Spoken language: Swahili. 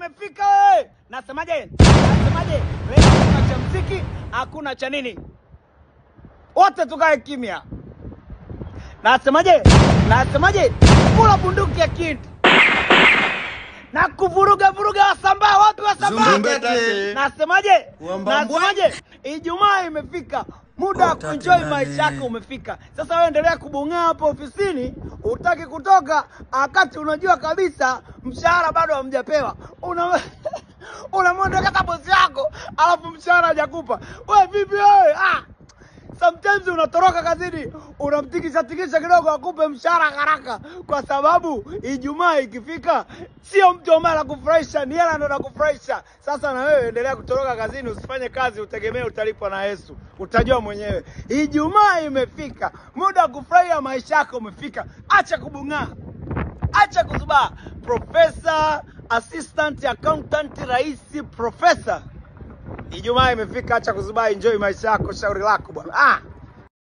imefika wewe. Nasemaje? Nasemaje? Leo hakuna cha mziki, hakuna cha nini, wote tukae kimya. Nasemaje? Nasemaje? Kula bunduki ya kindi na kuvuruga vuruga Wasambaa. Wapi Wasambaa? Zumbete. Nasemaje? Wambambwe. Nasemaje? Ijumaa imefika, muda wa Utake kuenjoy nani? maisha yako umefika. Sasa wewe endelea kubung'aa hapo ofisini, utaki kutoka wakati unajua kabisa mshahara bado hamjapewa. Una unamwondokeza bosi yako, alafu mshahara hajakupa. Wewe vipi wewe? Ah! Sometimes unatoroka kazini unamtikisha tikisha kidogo akupe mshahara haraka, kwa sababu Ijumaa ikifika sio mtu ambaye anakufurahisha, ni hela ndo anakufurahisha. Sasa na wewe endelea kutoroka kazini, usifanye kazi utegemee utalipwa na Yesu, utajua mwenyewe. Ijumaa imefika, muda wa kufurahia maisha yako umefika. Acha kubung'aa, acha kuzubaa. Profesa, assistant accountant, rais, profesa Ijumaa imefika, acha kuzubaa, enjoy maisha yako, shauri lako bwana. Ah!